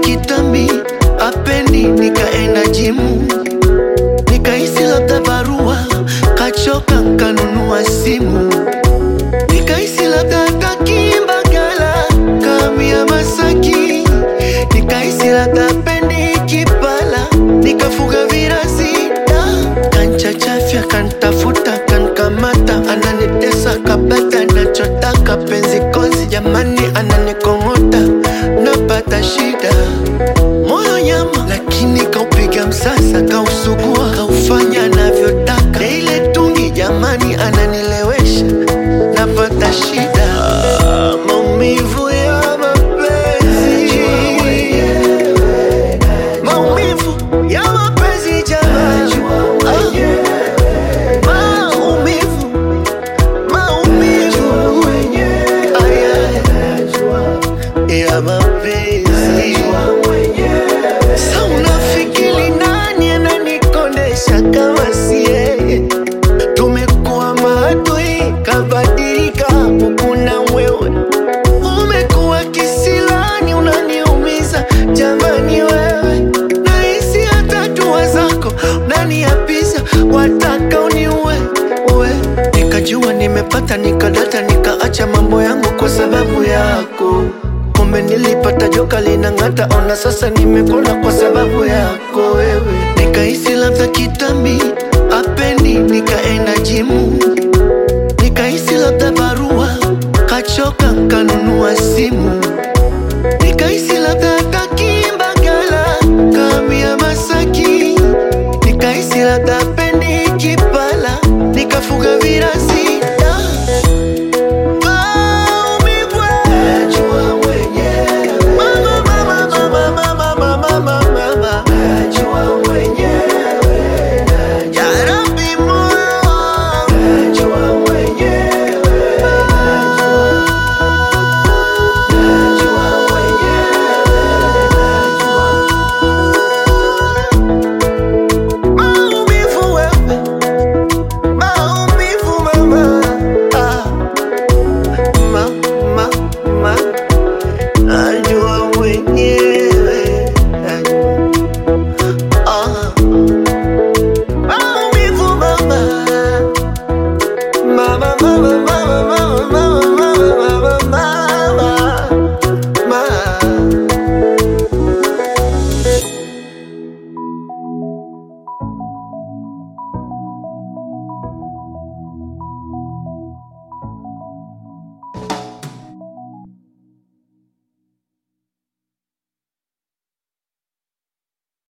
kitambi apendi, nikaenda jimu, nikahisi labda barua kachoka, nkanunua simu, nikahisi labda kakimbagala kamia Masaki, nikahisi labda pendi kipala, nikafuga virasi da kanchachafya kantafuta kankamata, ananitesa kabata, nachotaka penzi kozi, jamani ananikong'ota, napata shida moyo nyama, lakini kaupiga msasa, kausugua, kaufanya anavyotaka, na ile tungi jamani ananilewesha, napata shida Ah, maumivu ya mapenzi maumivu ya mapenzi jamani Ah, maumivu maumivu Aya, ya mapenzi Sa unafikiri nani ananikondesha kama si yeye? Tumekuwa maadui, kabadilika kuna wewe. Umekuwa kisilani, unaniumiza jamani wewe. Nahisi hata dua zako unaniapiza, wataka uniue uwe. Nikajua nimepata, nikadata, nikaacha mambo yangu kwa sababu yako. Kumbe nilipata joka linang'ata, ona sasa nimekona kwa sababu yako wewe. Nikahisi labda kitambi apendi, nikaenda jimu, nikahisi labda barua kachoka, nkanunua simu, nikahisi labda kakimbagala kamia Masaki, nikahisi labda pendi kipala, nikafuga virasi da maumivu Mama, mama, mama, mama, mama, mama, mama. Ya Rabbi moyo Maumivu wewe, maumivu mama, ah, ma, ma, ma, ah,